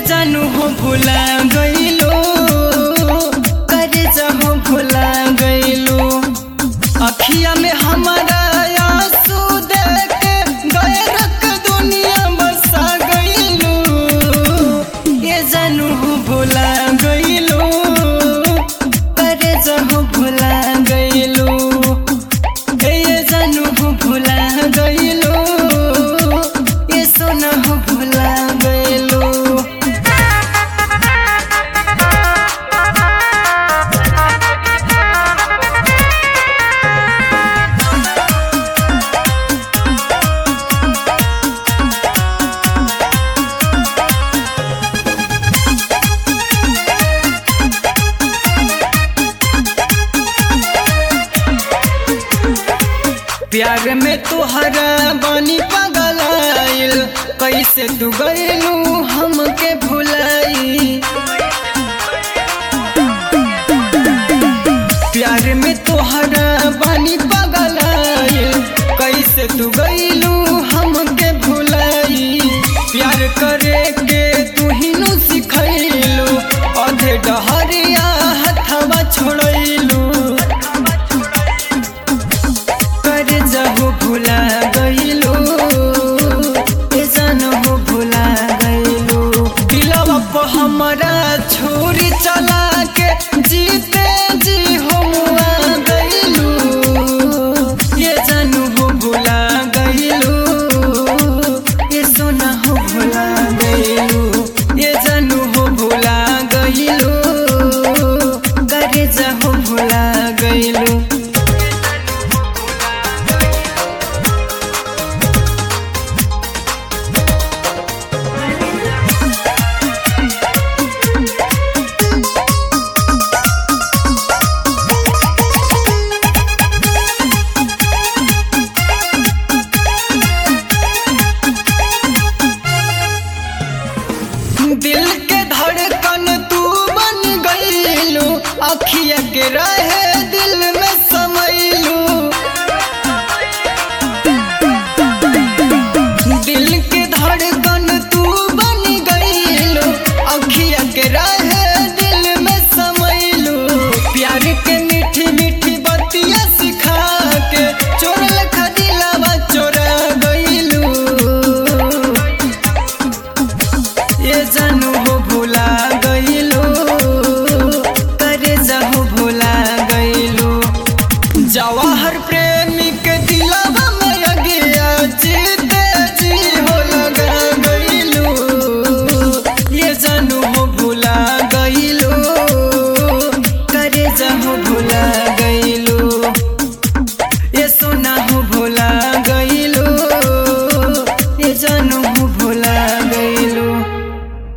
जानू हो भुला गईलो करे जाहो भुला गईलो अखिया में हमारा आंसू देख के गैरक दुनिया बसा गईलो ये जानू हो भुला गईलो करे जाहो भुला गईलो ये जानू हो भुला गईलो ये सोना हो भुला गईलो प्यार में तुहरा बानी पगलाइल कैसे तू गईलू हमके भुलाई प्यार में तुहरा बानी पगलाइल कैसे तू गईलू हमके भुलाई प्यार करे के तू ही नु सिखैलू अधे डहरिया हथवा छोड़ैलू कर जाहो भुला गईलो ए जानो हो भुला गईलो दिलवा पर हमरा छोरी चला के जीते जी हो मुआ गईलो ये जानो हो भुला गईलो ये सोना हो भुला गईलो ये जानो हो भुला गईलो करे जाहो भुला गईलो दिल के धड़कन तू बन गईलू अखिया के रहे दिल में समैलू दिल के धड़कन तू बन गईलू अखिया के रहे दिल में समैलू प्यार के मीठी मीठी बतिया सिखा के चोरल खदिलावा चोरा गईलू ये जानू हो भुला गईलो करे जाहो भुला गईलो जवाहर प्रेमी के दिलवा में